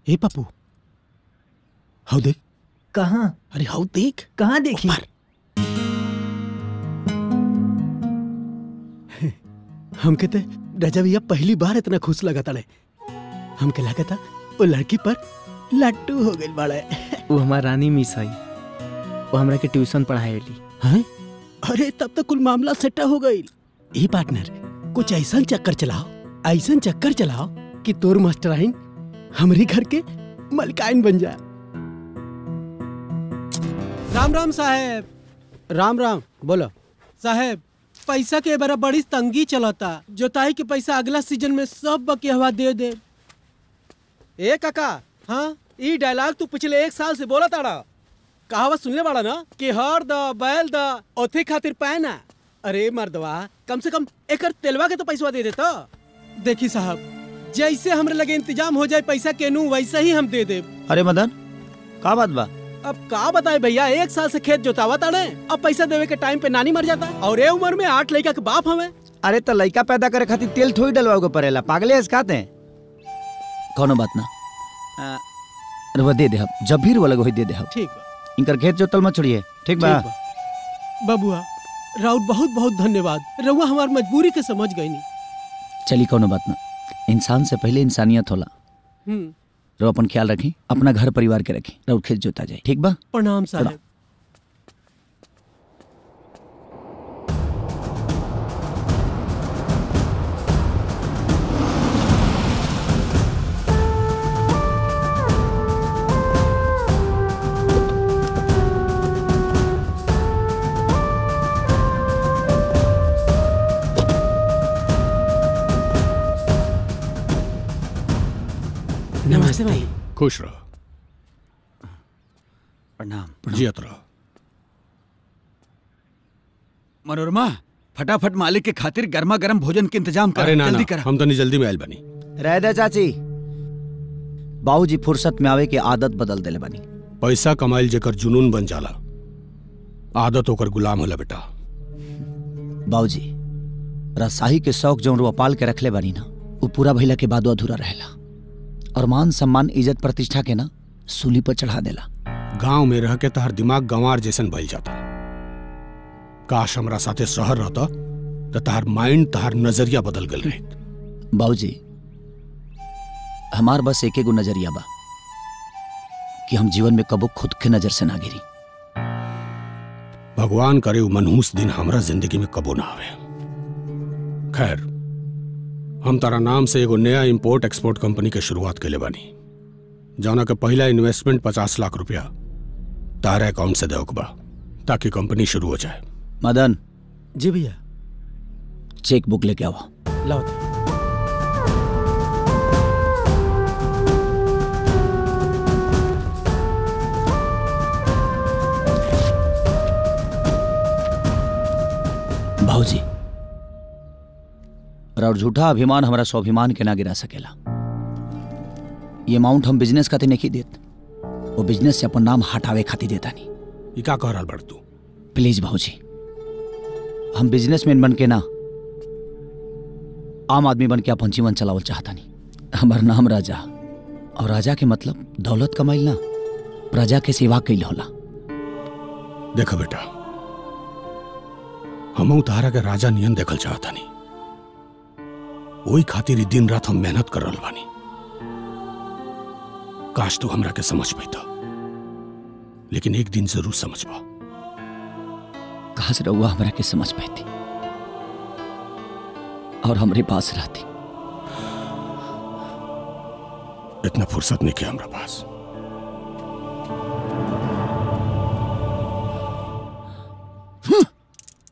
हे पप्पू हाउ देख कहाँ अरे हाउ देख कहाँ देखी ऊपर। हमके ते रजा भैया पहली बार इतना खुश लगा ताड़े हमके लगा था वो लड़की पर लट्टू हो गई बड़े वो हमार रानी मिस आई वो हमरा के ट्यूशन पढ़ाएली हैं अरे तब तक कुल मामला सेटा हो गई ए पार्टनर कुछ ऐसा चक्कर चलाओ ऐसा चक्कर चलाओ कि तोर मास्टराइन हमारी घर के मलकाइन बन जाए राम राम साहेब राम राम बोलो साहेब पैसा के बरा बड़ी तंगी चलता जोताई के पैसा अगला सीजन में सब बकिया दे दे ए काका हाँ ई डायलॉग तू पिछले एक साल से बोला ताड़ा कहावत सुनले बाड़ा ना कि हर द बैल द ओथे खातिर पैना अरे मर्दवा कम से कम एकर तेलवा के तो पैसा दे देता देखी साहब जैसे हमरे लगे इंतजाम हो जाए पैसा के नू वैसे ही हम दे दे अरे मदन का बात बा अब का बताए भैया एक साल से खेत जोतावा ताड़े अब पैसा देवे के टाइम पे नानी मर जाता और ए उम्र में आठ लड़का के बाप हमें अरे तो लड़का पैदा करे खातिर तेल थोड़ी डलवाओ के पड़ेला पागले है खाते हैं कौनो बात ना आ, रुआ दे दे हम जब भी रुआ लगे होई दे दे हम ठीक बा इनकर खेत जोतल मत छोड़िए ठीक बा ठीक बा। बबुआ राउत बहुत बहुत धन्यवाद रउआ हमार मजबूरी के समझ गई नी चली कौनो बात ना इंसान से पहले इंसानियत होला हम्म, रो अपन ख्याल रखी अपना घर परिवार के रखी रउत खेत जोता जाए ठीक बा प्रणाम साहब नमस्ते भाई खुश रहो प्रणाम जियत रहो मनोरमा फटाफट मालिक के खातिर गर्मा गर्म भोजन के इंतजाम कर अरे ना जल्दी ना कर हम तो नहीं जल्दी में आयल बनी रह दे चाची बाबूजी फुर्सत में आवे के आदत बदल देले बनी पैसा कमाइल जेकर जुनून बन जाला आदत होकर गुलाम होला बेटा बाबूजी रसाही के शौक जौन रुआ पाल के रखले बानी ना वो पूरा भइला के बाद अधूरा रहेला और मान सम्मान इज्जत प्रतिष्ठा के ना सूली पर चढ़ा देला गांव में रह के तहर दिमाग गंवार जैसन भइल जाता काश हमरा साथे शहर रहता तो तहार माइंड तहार नजरिया बदल गल रही बाबूजी हमार बस एक एगो नजरिया बा कि हम जीवन में कबो खुद के नजर से ना गिरी भगवान करे उ मनहूस दिन हमरा जिंदगी में कबो ना आवे खैर हम तारा नाम से एगो नया इंपोर्ट एक्सपोर्ट कंपनी के शुरुआत के बानी जौना के पहला इन्वेस्टमेंट पचास लाख रुपया तारा अकाउंट से देवक बा ताकि कंपनी शुरू हो जाए मदन जी भैया चेक बुक लेके आओ लाओ तो। भाऊजी और झूठा अभिमान हमारा स्वाभिमान के ना गिरा सकेला ये अमाउंट हम बिजनेस खातिर नहीं देत वो बिजनेस से अपन नाम हटावे खातिर देता नहीं ई का कह रहल बड़ तू प्लीज भाऊजी हम बिजनेसमैन बन के ना आम आदमी बन के अपन जीवन चलावल चाहता नहीं हमार नाम राजा और राजा के मतलब दौलत कमाइल ना प्रजा के सेवा कैल होला देखो बेटा हम तारा के राजा नियन देखल चाहता नहीं वही खातिर ई दिन रात हम मेहनत कर रहल बानी काश तू हमरा के समझ पैता लेकिन एक दिन जरूर समझबा कहा से रहुआ हमरा के समझ पाती और हमरे पास रहती इतना फुर्सत नहीं किया हमरा पास